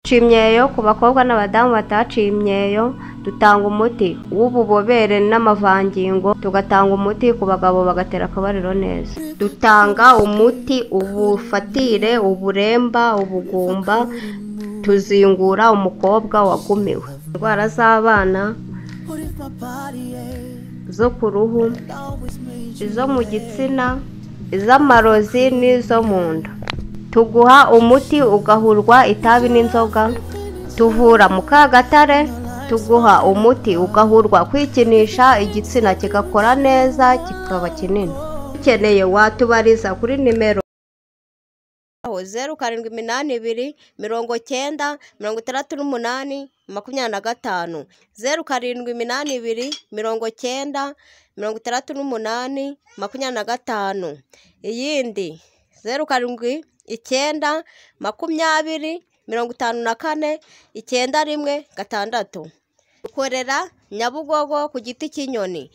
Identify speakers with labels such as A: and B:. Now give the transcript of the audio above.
A: duca imyeyo ku bakobwa n'abadamu bataciye imyeyo dutanga umuti w'ububobere n'amavangingo tugatanga umuti ku bagabo bagatera akabariro neza dutanga umuti ubufatire uburemba ubugumba tuzingura umukobwa wagumiwe indwara z'abana zo ku ruhu izo mu gitsina iz'amarozi n'izo mu nda tuguha umuti ugahurwa itabi n'inzoga tuvura mu kagatare tuguha umuti ugahurwa kwikinisha igitsina kigakora neza kikaba kinini ukeneye watubariza kuri nimero zeru karindwi iminani ibiri mirongo cyenda mirongo itandatu n'umunani makumyabiri na gatanu zeru karindwi iminani ibiri mirongo cyenda mirongo itandatu n'umunani makumyabiri na gatanu iyindi zeru karindwi icyenda makumyabiri mirongo itanu na kane icyenda rimwe gatandatu dukorera nyabugogo ku giti cy'inyoni